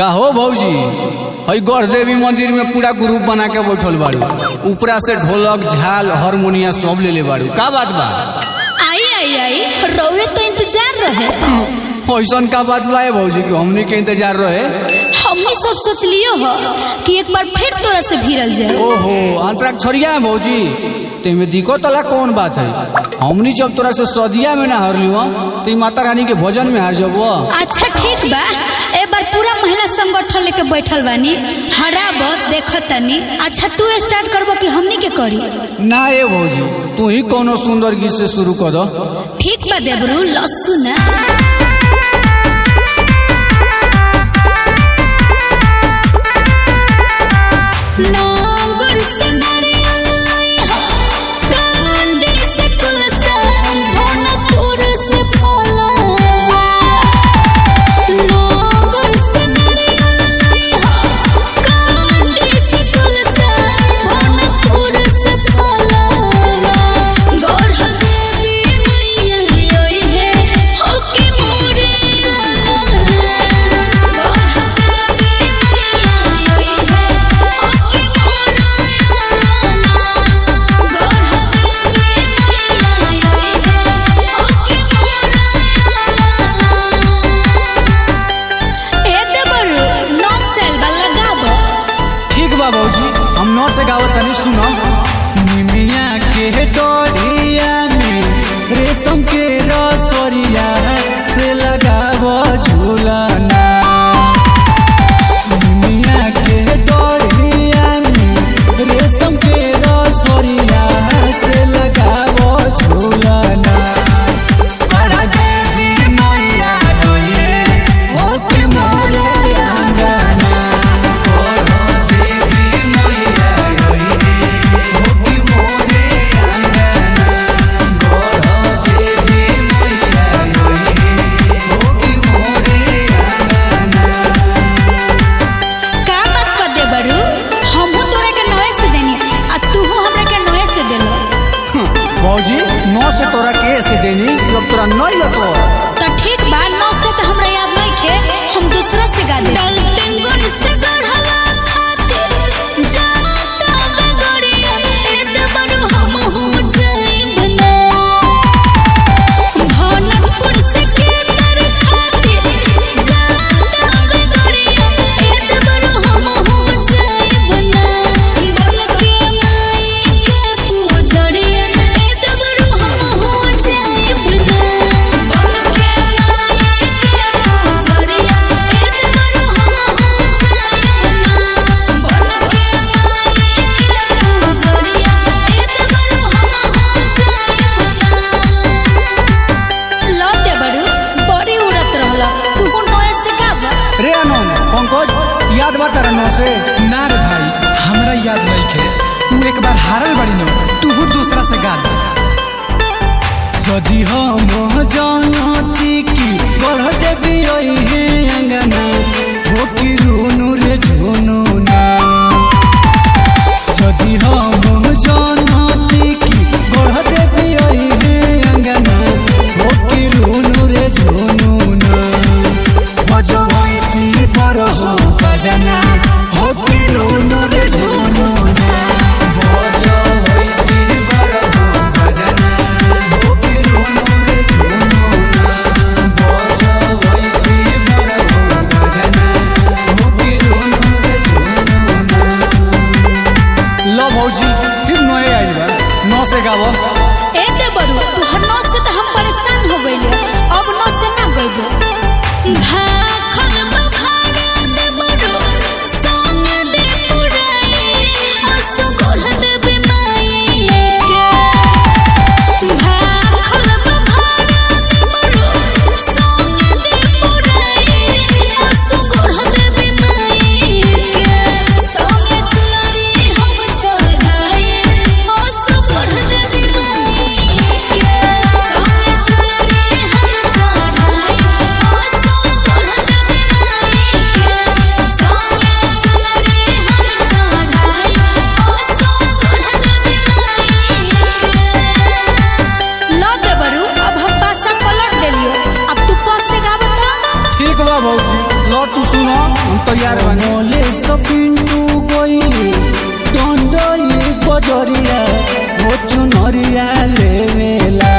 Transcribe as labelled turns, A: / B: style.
A: का हो भौजी हई गढ़ देवी मंदिर में पूरा ग्रुप बना के बैठल बाड़ू ऊपरा से ढोलक झाल हारमोनिया सब ले ले बाड़ू का बात बा
B: आई आई आई रौरे तो इंतजार रहे
A: ऐसन का बात बा ए भौजी कि हमनी के इंतजार रहे
B: हमने सब सोच लियो हो कि एक बार फिर तोरा से भिड़ल जाए
A: ओहो अंतराक छोड़िया है भौजी तेमे दिक्कत वाला कौन बात है हमनी जब तोरा से सदिया में ना हारली हो तो ई माता रानी के भजन में हार जब
B: अच्छा ठीक बा ए बार पूरा महिला संगठन लेके बैठल बानी हराब देखतनी अच्छा तू स्टार्ट करबो कि हमनी के करी
A: ना ए भौजी तू ही कोनो सुंदर गीत से शुरू कर दो
B: ठीक बा देबरू लस्सू ना नांगुर से नारियल लइहा, कांडी से कुलसन, भोनपुर से फलवा। नांगुर से नारियल लइहा, कांडी से कुलसन, भोनपुर से फलवा। गौर देवी मैया रोई है, होके मोरे आना। गौर देवी मैया रोई है, होके मोरे आना। गौर देवी मैया रोई है, होके मोरे आना। ए देबरू, नौ सेल बा लगाबो।
A: ठीक बा भौजी हम नौ से गावत तनी सुनो निमिया के डोरिया में रेशम के रसोरिया से लगावो झूलना निमिया के डोरिया में रेशम के रसोरिया से लगावो झूलना बड़ा देवी मैया रोइए होके मोरे आंगना
B: का बात कर दे बरू हमहू तोरा के नए से देनी आ तूहू हमरा के नए से देलो
A: भौजी नौ से तोरा के से देनी जब तोरा नहीं लतो
B: तो ठीक बा नौ से तो हमरा याद नहीं खे हम दूसरा से गा दे गलतिन गुण से गढ़ला खातिर जाता बगड़िया एद बरू हमहू जाइब ना भनकपुर से केतर खातिर जाता बगड़िया एद बरू हमहू जाइब ना बन के माई के पूजड़िया एद बरू हमहू जाइब ना बन के माई के पूजड़िया एद बरू हमहू जाइब ना बन के माई के पूजड़िया एद बरू हमहू जाइब ना लौ दे बड़ू बड़ी उड़त रहला तू नए से गावा
A: रे आनंद पंकज याद बा तारा नौ से
C: ना रे भाई हमरा याद नहीं खे तू एक बार हारल बड़ी न तू दूसरा से गा दे
A: यदि हम जानती कि बढ़ देवी रही है अंगना हो कि रोनू रे झोनू ना यदि हम जानती कि बढ़ देवी रही है अंगना हो कि रोनू रे झोनू ना बजवैती पर हो बजना हो कि रोनू रे झोनू ना बजवैती पर हो बजना हो कि रोनू रे झोनू ना बजवैती पर हो बजना हो कि रोनू रे झोनू ना लो भौजी फिर नए आइल बा नौ से गावो
B: ए दे बड़ू तू हर नौ से तो हम परेशान हो गइले अब नौ से ना गइबो भाखल बभाड़ा दे बड़ू संग दे पुराई असु गोढ़ दे बिमाई के भाखल बभाड़ा दे बड़ू संग दे पुराई असु गोढ़ दे बिमाई के संग चुनरी हम चढ़ाई असु गोढ़ दे बिमाई
C: तैयार बानी
A: मोले सपिंटू गइली दंडई बजरिया हो चुनरिया लेवेला